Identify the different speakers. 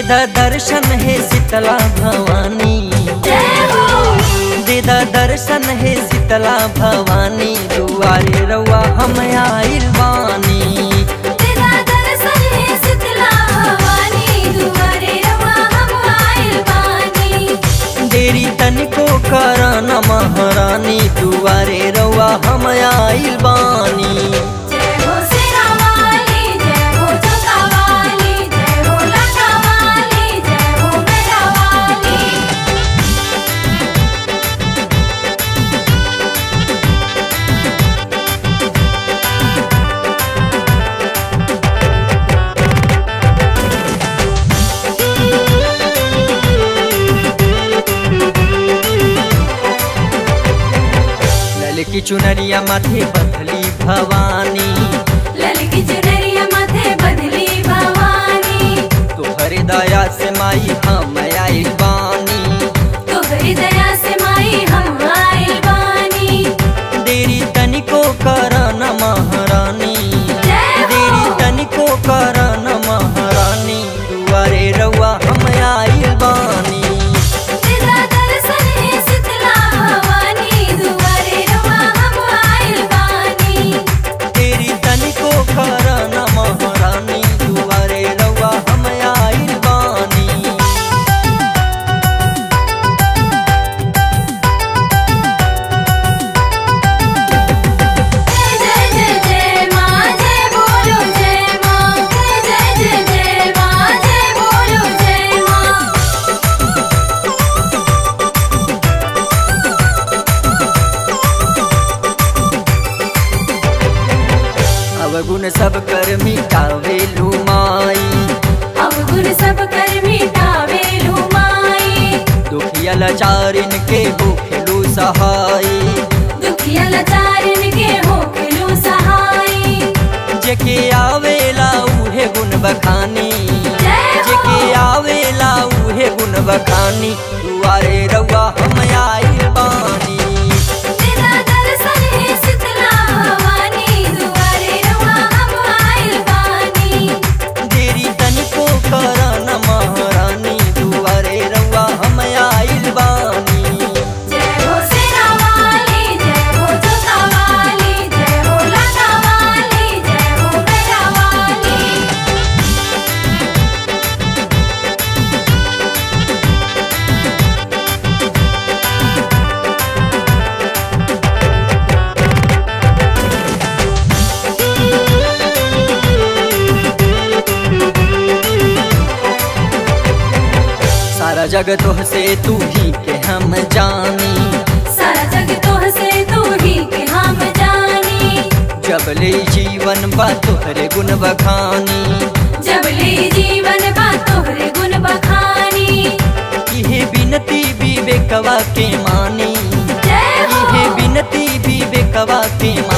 Speaker 1: देदा दर्शन है शीतला भवानी देदा दर्शन है शीतला भवानी दुआरे रउआ हम आइल बानी देरी तनिको करन महारानी दुआरे रउआ हम आइल बानी ललकी चुनरिया माथे बदली भवानी तोहरे दया से माई हम आइल बानी देरी तनिको करन महारानी देरी तनिको करन महारानी दुआरे रउआ हम आइल बानी देरी तनिको करन महारानी दुआरे रउआ हम आइल बानी अवगुण सब कर मिटावे माई दुखिया लाचारिन के होखेलु सहाई जेके आवेला उहे गुण बखानी जेके आवेला उहे गुण बखानी दुआरे रउआ हम आइल बानी देरी तनिको करन महारानी दुआरे रउआ हम आइल बानी सारा जग तोह से तू ही के हम जानी
Speaker 2: सारा जग तोह से तू ही के हम जानी
Speaker 1: जब ले जीवन बा तोहरे गुण बखानी
Speaker 2: जब ले जीवन बा तोहरे गुण बखानी
Speaker 1: इहे बिनती विवेकवा के मानी
Speaker 2: जय हो
Speaker 1: इहे बिनती विवेकवा के